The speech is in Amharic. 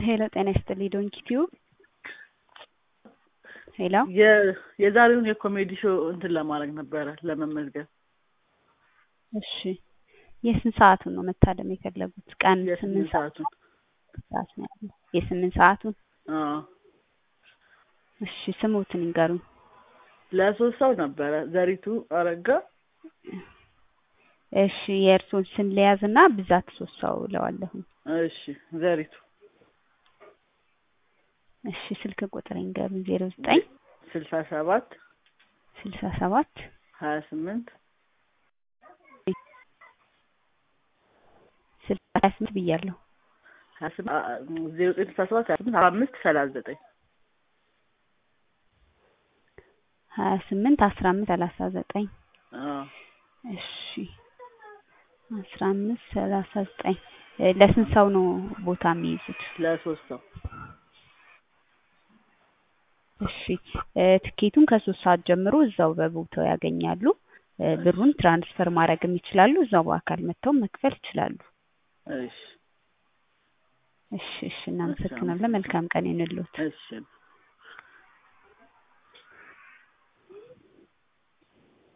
ሄሎ ጤና ይስጥልኝ ዶንኪ ቲዩብ ሄሎ የ- የዛሬውን የኮሜዲ ሾው እንትን ለማድረግ ነበረ ለመመዝገብ እሺ የስንት ሰዓቱን ነው መታደም የፈለጉት ቀን የስምንት ስምንት ሰዓት ሰዓቱን ሰዓት ነው ያለው የስምንት ሰዓቱን አዎ እሺ ስሞትን ይንገሩኝ ለሶስት ሰው ነበረ ዘሪቱ አረጋ እሺ የእርስዎን ስም ልያዝና ብዛት ሶስት ሰው እለዋለሁኝ እሺ ዘሪቱ እሺ ስልክ ቁጥር ይንገሩኝ ዜሮ ዘጠኝ ስልሳ ሰባት ስልሳ ሰባት ሀያ ስምንት ስልሳ ሀያ ስምንት ብያለሁ ሀያ ስምንት አ- አ- ዜሮ ዘጠኝ ስልሳ ሰባት ሀያ ስምንት አርባ አምስት ሰላሳ ዘጠኝ ሀያ ስምንት አስራ አምስት ሰላሳ ዘጠኝ አዎ እሺ አስራ አምስት ሰላሳ ዘጠኝ እ ለስንት ሰው ነው ቦታ የሚይዙት? ለሶስት ሰው እሺ እ ትኬቱን ከሶስት ሰዓት ጀምሮ እዛው በቦታው ያገኛሉ። እ ብሩን ትራንስፈር ማድረግም ይችላሉ። እዛው በአካል መጥተው መክፈል ይችላሉ። እሺ እሺ እሺ እናመሰግናለን። መልካም ቀን ይሁንልዎት። እሺ